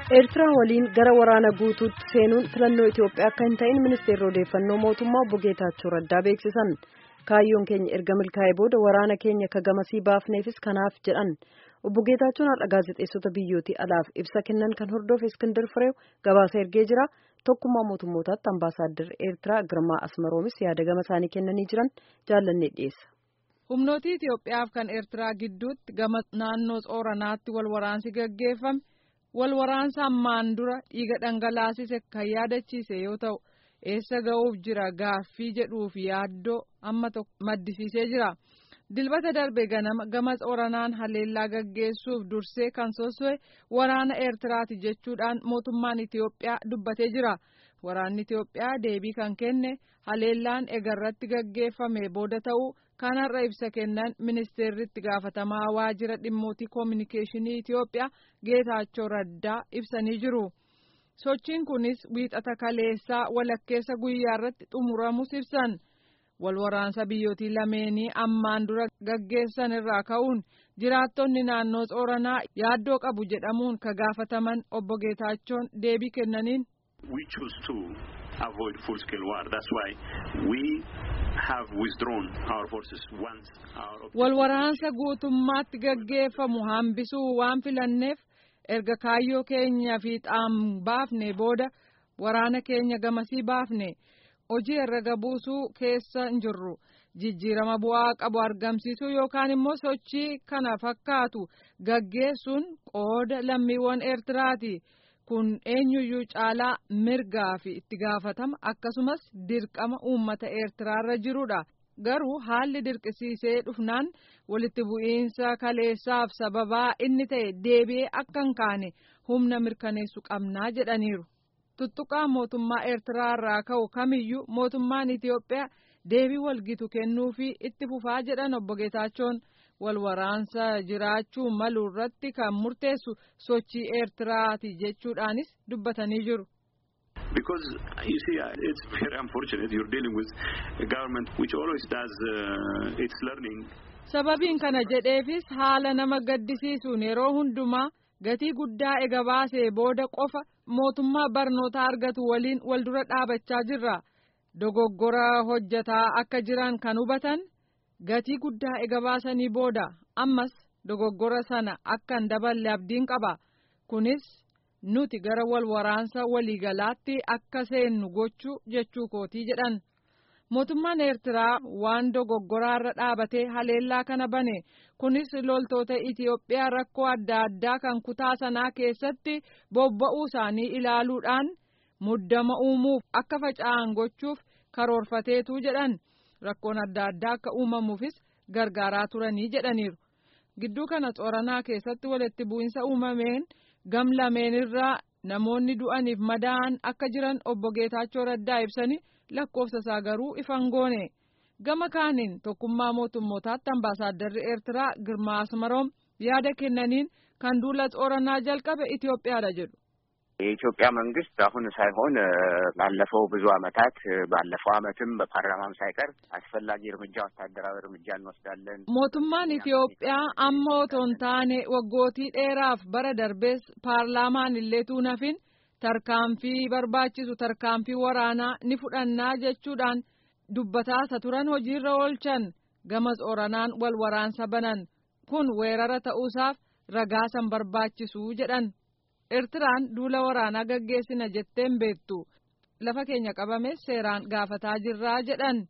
Eertiraa waliin gara waraana guutuutti seenuun filannoo Itoophiyaa akka hin ta'in ministeerri odeeffannoo mootummaa obbo Geetaachoo Raddaa beeksisan. Kaayyoon keenya erga milkaa'ee booda waraana keenya ka gamasii baafneefis kanaaf jedhan. Obbo Geetaachoon har'a gaazexeessota biyyootii alaaf ibsa kennan kan hordofe Iskindar Fireew gabaasa ergee jira. Tokkummaa mootummootaatti ambaasaaddar Eertiraa Girmaa Asmaroomis yaada gama isaanii kennanii jiran jaallannee dhiyeessa. Humnootii Itoophiyaaf kan Eertiraa gidduutti gama naannoo Xooranaatti wal waraansi gaggeeffame wal waraansa ammaan dura dhiiga dhangalaasise kan yaadachiise yoo ta'u eessa ga'uuf jira gaaffii jedhuuf yaaddoo amma tokko maddisiisee jira. Dilbata darbe ganama gama Xooranaan haleellaa gaggeessuuf dursee kan sosso'e waraana Eertiraati jechuudhaan mootummaan Itoophiyaa dubbatee jira. Waraanni Itoophiyaa deebii kan kenne haleellaan egarratti gaggeeffame booda ta'uu kanarra ibsa kennan ministeerri itti gaafatamaa waajjira dhimmootii koominikeeshinii Itoophiyaa Geetaachoo Raddaa ibsanii jiru. Sochiin kunis wiixata kaleessaa walakkeessa guyyaa irratti xumuramus ibsan. Wal waraansa biyyootii lameenii ammaan dura gaggeessan irraa ka'uun jiraattonni naannoo Xooranaa yaaddoo qabu jedhamuun ka gaafataman obbo Geetaachoon deebii kennaniin. We choose to avoid full-scale war. That's why we have withdrawn our forces once our. Wal waraansa guutummaatti gaggeeffamu hambisuu waan filanneef erga kaayyoo keenya fiixaan baafne booda waraana keenya gamasii baafne hojii herrega buusuu keessa hin jirru. Jijjiirama bu'aa qabu argamsiisuu yookaan immoo sochii kana fakkaatu gaggeessuun qooda lammiiwwan Eertiraati. kun eenyuyyuu caalaa mirgaa fi itti gaafatama akkasumas dirqama uummata eertiraarra jirudha garuu haalli dirqisiisee dhufnaan walitti bu'iinsa kaleessaaf sababaa inni ta'e deebi'ee akka hin kaane humna mirkaneessu qabnaa jedhaniiru tuttuqaa mootummaa eertiraarraa ka'u kamiyyuu mootummaan itiyoophiyaa deebii walgitu kennuu fi itti fufaa jedhan obbo Geetaachoon. wal waraansa jiraachuu malu irratti kan murteessu sochii eertiraati jechuudhaanis dubbatanii jiru. Because you see, uh, it's very unfortunate you're dealing with a government which always does uh, its learning. Sababiin kana jedheefis haala nama gaddisiisuun yeroo hundumaa gatii guddaa ega baasee booda qofa mootummaa barnoota argatu waliin wal dura dhaabachaa jirra. Dogoggora hojjataa akka jiran kan hubatan. gatii guddaa ega baasanii booda ammas dogoggora sana akka hin daballe abdiin qaba kunis nuti gara wal waraansa waliigalaatti akka seennu gochuu jechuu kootii jedhan mootummaan eertiraa waan dogoggoraarra dhaabatee haleellaa kana bane kunis loltoota itiyoophiyaa rakkoo adda addaa kan kutaa sanaa keessatti bobba'uu isaanii ilaaluudhaan muddama uumuuf akka faca'an gochuuf karoorfateetu jedhan. rakkoon adda addaa akka uumamuufis gargaaraa turanii jedhaniiru gidduu kana xooranaa keessatti walitti bu'insa uumameen gam lameenirraa namoonni du'aniif madaa'an akka jiran obbo Geetaachoo Raddaa ibsanii lakkoofsa isaa garuu ifan goone gama kaaniin tokkummaa mootummootaatti ambaasaadarri eertiraa Girmaa Asmaroom yaada kennaniin kan duula xooranaa jalqabe Itoophiyaadha jedhu. የኢትዮጵያ መንግስት አሁን ሳይሆን ባለፈው ብዙ አመታት ባለፈው አመትም በፓርላማም ሳይቀር አስፈላጊ እርምጃ ወታደራዊ እርምጃ እንወስዳለን። mootummaan Itoophiyaa amma otoo hin taane waggootii dheeraaf bara darbees paarlaamaan illee tuunafin tarkaanfii barbaachisu tarkaanfii waraanaa ni fudhannaa jechuudhaan dubbataasa turan hojiirra oolchan gama xooranaan wal waraansa banan kun weerara ta'uusaaf ragaasan barbaachisu jedhan. Eertiraan duula waraanaa gaggeessina jetteen beektu lafa keenya qabame seeraan gaafataa jirraa jedhan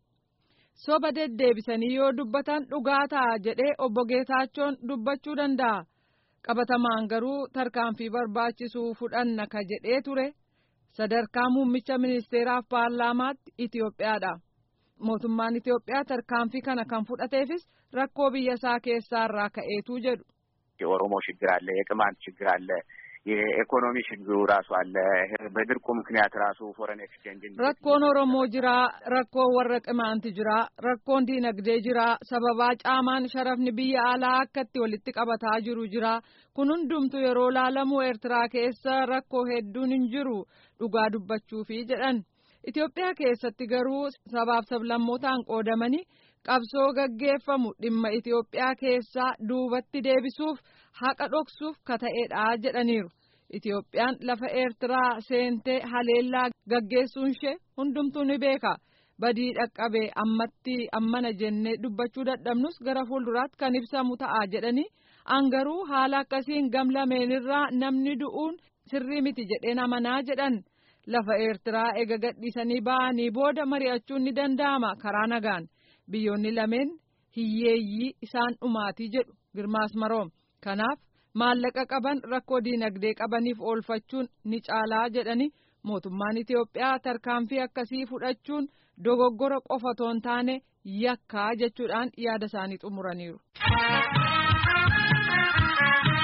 soba deddeebisanii yoo dubbatan dhugaa ta'a jedhee obbo Geetaachoon dubbachuu danda'a qabatamaan garuu tarkaanfii barbaachisuu fudhanna ka jedhee ture sadarkaa muummicha ministeeraaf paarlaamaatti Itoophiyaadha mootummaan Itoophiyaa tarkaanfii kana kan fudhateefis rakkoo biyya isaa keessaarraa ka'eetu jedhu. የኦሮሞ ችግር አለ፣ የቅማንት ችግር አለ የኢኮኖሚ ችግሩ ራሱ አለ። በድርቁ ምክንያት ራሱ ፎረን ኤክስቼንጅ rakkoon oromoo jira rakkoon warra qimaanti jira rakkoon diinagdee jira sababaa caamaan sharafni biyya alaa akkatti walitti qabataa jiru jira kun hundumtu yeroo laalamu eertiraa keessa rakkoo hedduun hin jiru dhugaa dubbachuufi jedhan Itoophiyaa keessatti garuu sabaaf sablammootaan qoodamanii qabsoo gaggeeffamu dhimma Itoophiyaa keessaa duubatti deebisuuf haqa dhoksuuf ka ta'edha jedhaniiru. Itoophiyaan lafa Eertiraa seentee haleellaa gaggeessuun ishee hundumtuu ni beeka. Badii dhaqqabee ammatti ammana jennee dubbachuu dadhabnus gara fuulduraatti kan ibsamu ta'a jedhanii angaruu haala akkasiin gam lameenirraa namni du'uun sirrii miti jedheen amanaa jedhan lafa Eertiraa ega gadhiisanii ba'anii booda mari'achuun ni danda'ama karaa nagaan biyyoonni lameen hiyyeeyyii isaan dhumaatii jedhu Girmaas Maroom kanaaf. maallaqa qaban rakkoo diinagdee qabaniif oolfachuun ni caalaa jedhani mootummaan Itoophiyaa tarkaanfii akkasii fudhachuun dogoggora qofa otoo hin taane yakkaa jechuudhaan yaada isaanii xumuraniiru.